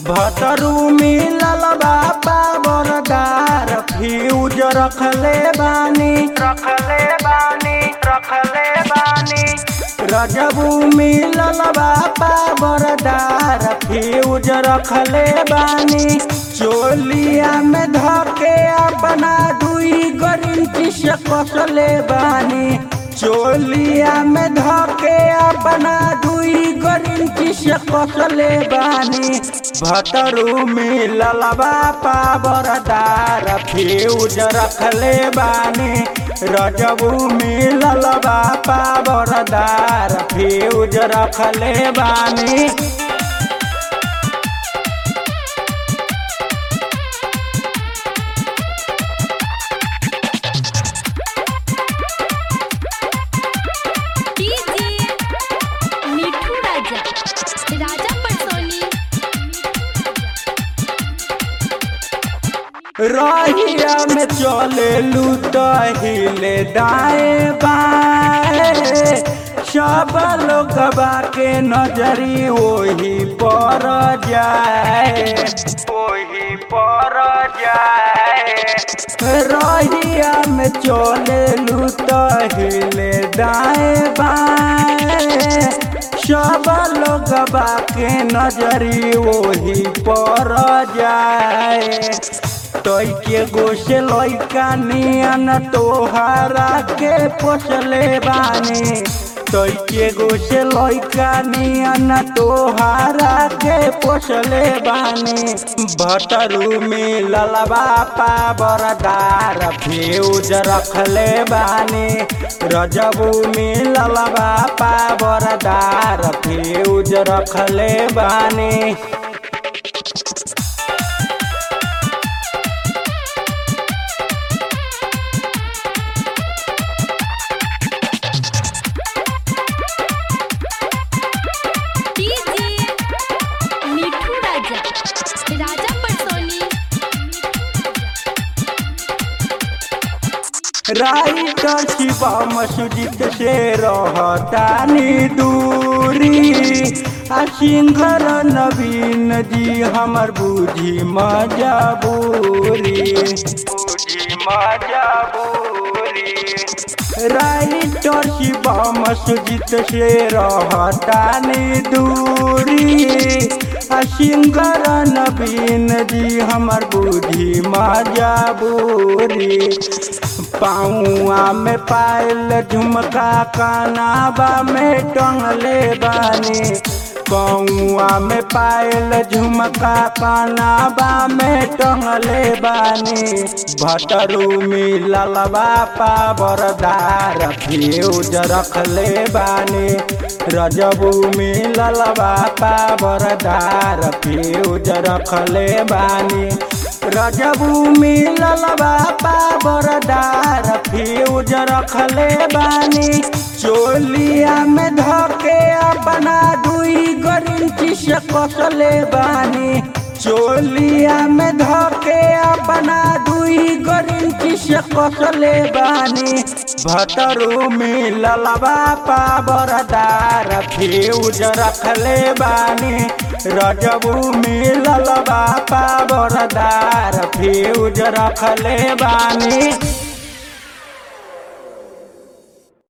भतरू मिलल बापा बरदार फ्यूज रखले बानी रखले बानी रखले बानी रजबू मिलल बापा बरदार फ्यूज रखले बानी चोलिया में धके अपना दुई गरिंची से कसले बानी चोलिया में धके अपना दुई गरिंची से कसले बानी भतरू मिलल बापा बरदार फ्यूज रखले बानी रजबू मिलल बापा बरदार फ्यूज रखले बानी डीजे मिठू राजा राजा पटसोनी रहिया में चले लूटहिले दाएं बाएं सब लोग के नजरी वही पर जाए वही पर जाए रहिया में चले लूटहिले दाएं बाएं सब लोग के नजरी वही पर जाए तोय के गोसे लइका नियन तोहारा के पोसले बानी तोय के गोसे लइका नियन तोहारा के पोसले बानी भटरू मिलल बापा बरदार फ्यूज रखले बानी रजबू मिलल बापा बरदार फ्यूज रखले बानी डीजे मिठू राजा राजा पटसोनी राइटर शिवम सुजित से रहतानी दूरी आ सिंगर नवीन जी हमर बूझी मजबूरी बूझी मजबूरी राइटर शिवम सुजित से रहतानी दूरी आ सिंगर नवीन जी हमर बूझी मजबूरी पाऊआ में पायल झुमका कानाबा में टंगले बानी पौआ में पायल झुमका कानाबा में टंगले बानी भटरू मिलल बापा बरदार फ्यूज रखले बानी रजबू मिलल बापा बरदार फ्यूज रखले बानी रजबू मिलल बापा बरदार फ्यूज रखले बानी चोलिया में धके अपना दुई गरिंची से कसले बानी चोलिया में धके अपना दुई गरिंची से कसले बानी भतरू मिलल बापा बरदार फ्यूज रखले बानी रजबू मिलल बापा बरदार फ्यूज रखले बानी